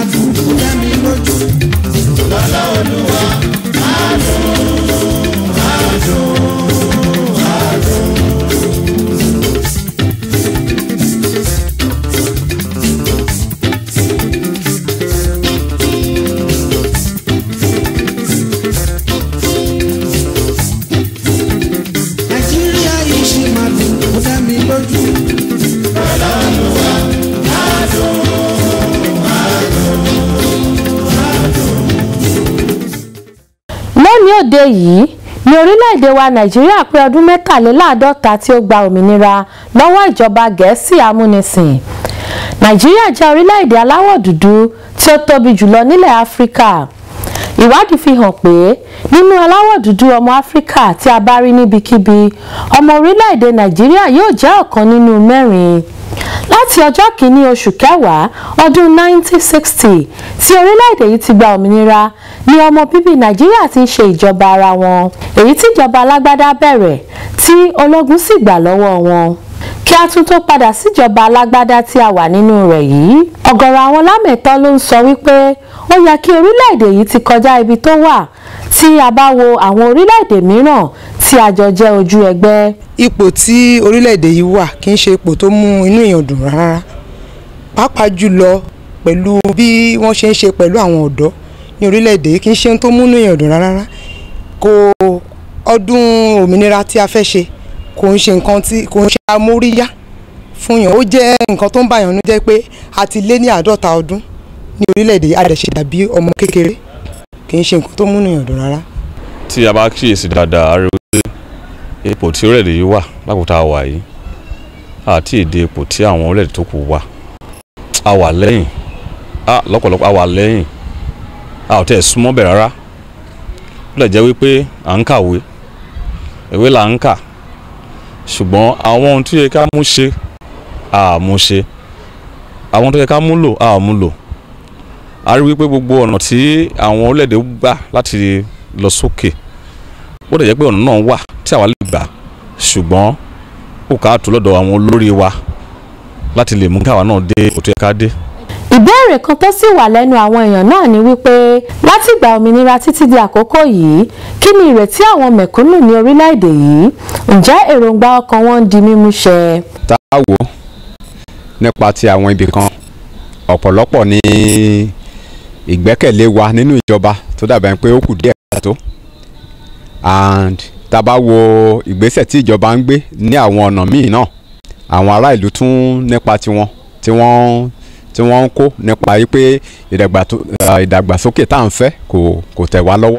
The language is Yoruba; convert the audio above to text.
dùn ó dá mi lójú. lọ́lá olúwa nàìjíríà yìí ṣì máa dùn ó dá mi lójú. lónìí òde yìí ní orílẹ̀-èdè wa nàìjíríà pé ọdún mẹ́tàléláàádọ́ta tí ó gba òmìnira lọ́wọ́ ìjọba gẹ̀ẹ́sì amúnisìn nàìjíríà jẹ́ orílẹ̀-èdè aláwọ̀ dúdú tí ó tóbi jùlọ nílẹ̀ áfíríkà ìwádìí fi hàn pé nínú aláwọ̀ dúdú ọmọ áfíríkà tí a bá rí níbikíbi ọmọ orílẹ̀-èdè nàìjíríà yóò jẹ́ ọ̀kan nínú mẹ́rin láti ọjọ́ kìíní oṣù kẹwàá ọdún 1960 tí orílẹ̀-èdè yìí ti gba òmìnira ni ọmọ bíbí nàìjíríà ti ń ṣe ìjọba ara wọn èyí tí ìjọba alágbádá bẹ̀rẹ̀ tí ológun sì gbà lọ́wọ́ wọn kí a tún tó padà síjọba alágbádá tí a wà nínú rẹ̀ yìí ọ̀gọ̀rọ̀ àwọn lámẹ̀tọ́ ló ń sọ wípé ó yẹ kí orílẹ̀-èdè yìí ti kọjá ibi tó wà tí a bá wo àwọn orílẹ̀-èdè mìíràn tí a jọ jẹ́ ojú ẹgbẹ́ ipò tí orílẹ̀-èdè yìí wà kì í ṣe ipò tó mú inú èèyàn dùn rárá pàápàá jùlọ pẹ̀lú bí wọ́n ṣe ń ṣe pẹ̀lú àwọn ọ̀dọ́ ní orílẹ̀-èdè yìí kì í ṣe ohun tó mú inú èèyàn dùn rárá kò ọdún òmìnira tí a fẹ́ ṣe kò ń ṣe nǹkan tí kò ń ṣe amóríyá fún yàn ó jẹ́ nǹkan tó ń bàyàn nú jẹ́ pé a ti lé ní àádọ́ta ọdún ní orílẹ̀-èdè yìí a dẹ̀ ṣe dàbí ọmọ kékeré kì í ṣe nǹkan tó mú inú èèyàn dùn rárá. tí a bá kíyèsí dáadáa a rí wípé ipò tí orílẹ̀-èdè yìí wà lákòótá a wà yìí àti èdè ipò tí àwọn orílẹ̀-èdè tó kù wà a wà lẹ́yìn a lọ́pọ̀lọpọ̀ a wà lẹ́yìn a ò tẹ̀ súnmọ́ bẹ̀ rárá ó lè jẹ́ wípé à ń kàwé ìwé là ń kà ṣùgbọ́n àwọn ohun tó yẹ ká mú ṣe a mú ṣe àwọn tó yẹ ká mú lò a mú lò a rí wípé gbogbo ọ̀nà tí àwọn orílẹ̀-èdè gbà láti lọ sókè ó dẹ̀ jẹ́ pé ọ̀nà náà wà tí àwa lè gbà ṣùgbọ́n ó ká tó lọ́dọ̀ àwọn olórí wa láti lè mú káwa náà dé òtún ẹ̀ka dé. ìbéèrè kan tó sì wà lẹ́nu àwọn èèyàn náà ni wípé látìgbà òmìnira títí di àkókò yìí kí ni ìrètí àwọn mẹ̀kúnnù ní orílẹ̀-èdè yìí ǹjẹ́ èròǹgbà ọkàn wọn ń di mímú ṣẹ. tá a wò ó nípa ti àwọn ibì kan ọ̀pọ̀lọpọ̀ ní ìgbẹ́kẹ̀lé wa nínú ìjọba tó dàbẹ̀ pé ó kù díẹ̀ tó and tá a bá wo ìgbésẹ̀ tí ìjọba ń gbé ní àwọn ọ̀nà míì náà àwọn ará ìlú tún nípa tiwọn tí wọ́n tí wọ́n ń kó nípa yìí pé ìdàgbàsókè tá à ń fẹ́ kò kò tẹ̀ wá lọ́wọ́.